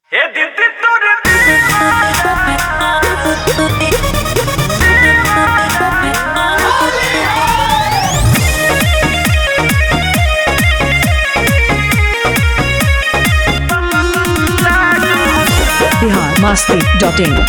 हे दीदी तोरे बिहार मस्ती डॉट इन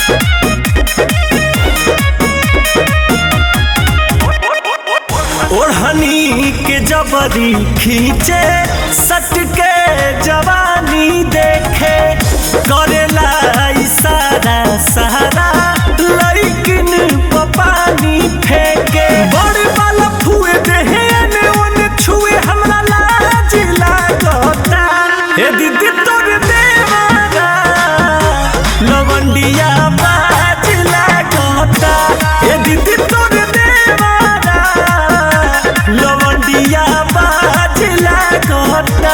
ओढ़नी के जबरी खींचे सट के जवानी देखे करेला इशारा सहारा लइकिन प पानी फेंके बड़े वाला फुए देहे ने ओने छुए हमरा लाज लागता हे दीदी तोर देवारा लवंडिया बाज लागता हे दीदी तोर देवारा लवंडिया बाज लागता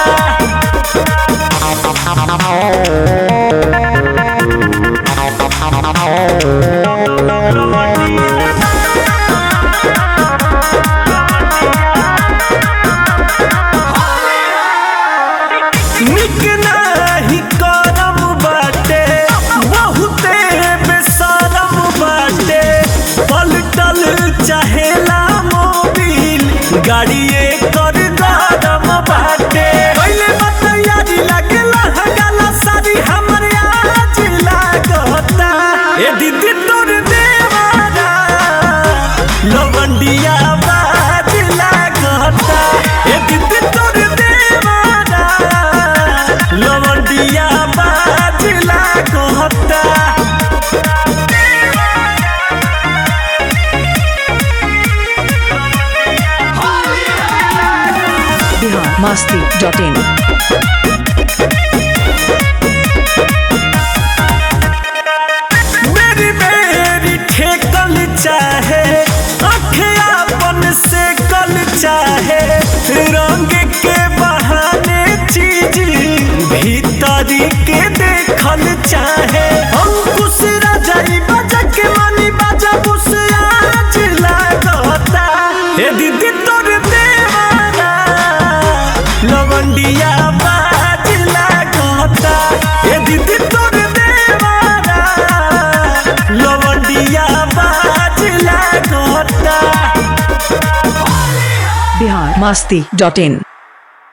निक नाही करम बाटे बहुते बेशरम बाटे पलटल चाहेला मोबिल गाड़िए कर गरम बाटे पहले बतैयारी लगला हगाला सारी हमर आज लागता ए दीदी तोर देवारा लवंडिया बाज लागता ए दीदी तोर देवारा लवंडिया बाज लागता बिहार मस्ती डॉट इन मेरी मेरी ठेकल चाहे अखियापन से कल चाहे रंग के बहाने चीज भीतरी के देखल चाहे अंकुश राजाई बजा के मनी बजा बुस आज लागता हे दीदी तोर देवारा लवंडिया बाज लागता हे दीदी तोर देवारा लवंडिया बाज लागता बिहार मस्ती डॉट इन